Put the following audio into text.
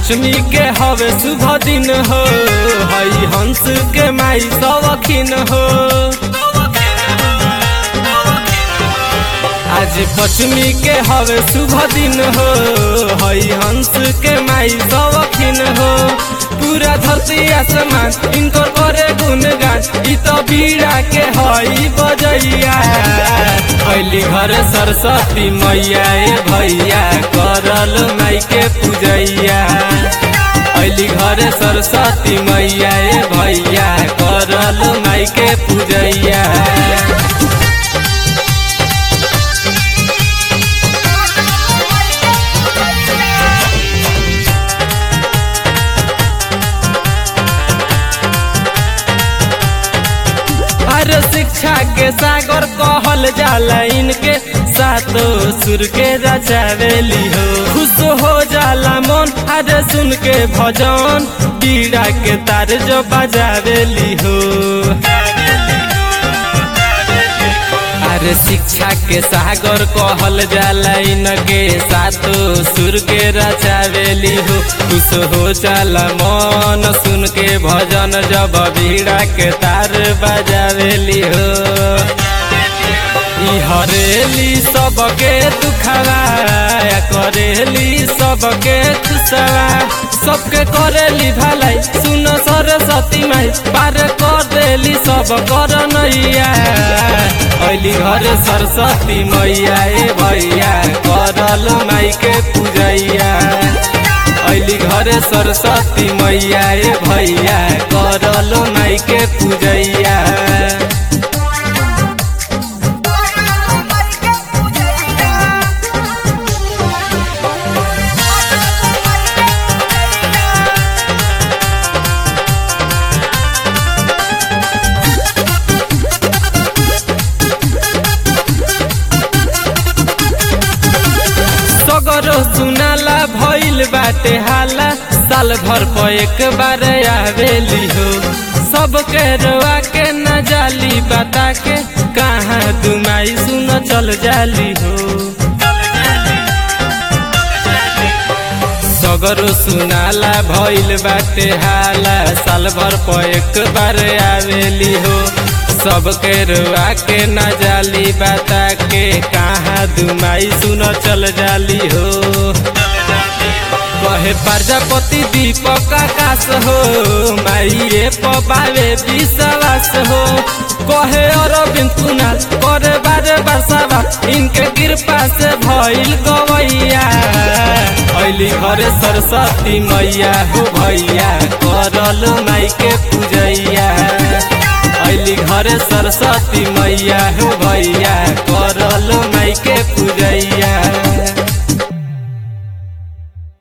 पश्चिमी के हवे शुभ दिन हो हई हंस के माई सवखिन हो आज पश्चिमी के हवे शुभ दिन हो हई हंस के माई सवखिन हो पूरा धरती आसमान इनको करे गुनगान इ तो बीड़ा के हई बजैया अली घर सरस्वती मैया ए भैया करल माई के पूजैया अली घर सरस्वती मैया ए भैया करल माई के पूजैया अरे शिक्षा के सागर कहल जाला इनके सातो सुर के रचावेली हो खुश हो जाला मन अरे सुन के भजन बीड़ा के तार जो बजावेली हो अरे शिक्षा के सागर कहल जाला इनके सातो सुर के रचावेली हो खुश हो जाला मन सुन के भजन जब भीड़ा के तार बजावेली हो ई हरेली सबके दुखवा करेली सबके खुशवा सबके करेली भलाई सुन सरस्वती माई पार कर देली सब कर नैया अली घर सरस्वती मैया ए भैया करल माई के पूजैया अली घर सरस्वती मैया ए भैया करल माई के पूजैया सगरो सुनाला भइल बाटे हाला साल भर पर एक बार आवेली हो सबके रोआ के न जाली बता के कहाँ दुमाई सुन चल जाली हो सगरो सुनाला भइल बाटे हाला साल भर पर एक बार आवेली हो सबके रुआ के न जाली बता के कहाँ दुमाई सुन चल जाली हो कहे प्रजापति दीपक आकाश हो माइए पबावे विश्वास हो कहे अरविंद कुनाल करे बारे बरसावा इनके कृपा से भइल गवैया अली घरे सरस्वती मैया हो भैया करल माई के पूजैया अली घरे सरस्वती मैया हो भैया करल माई के पूजैया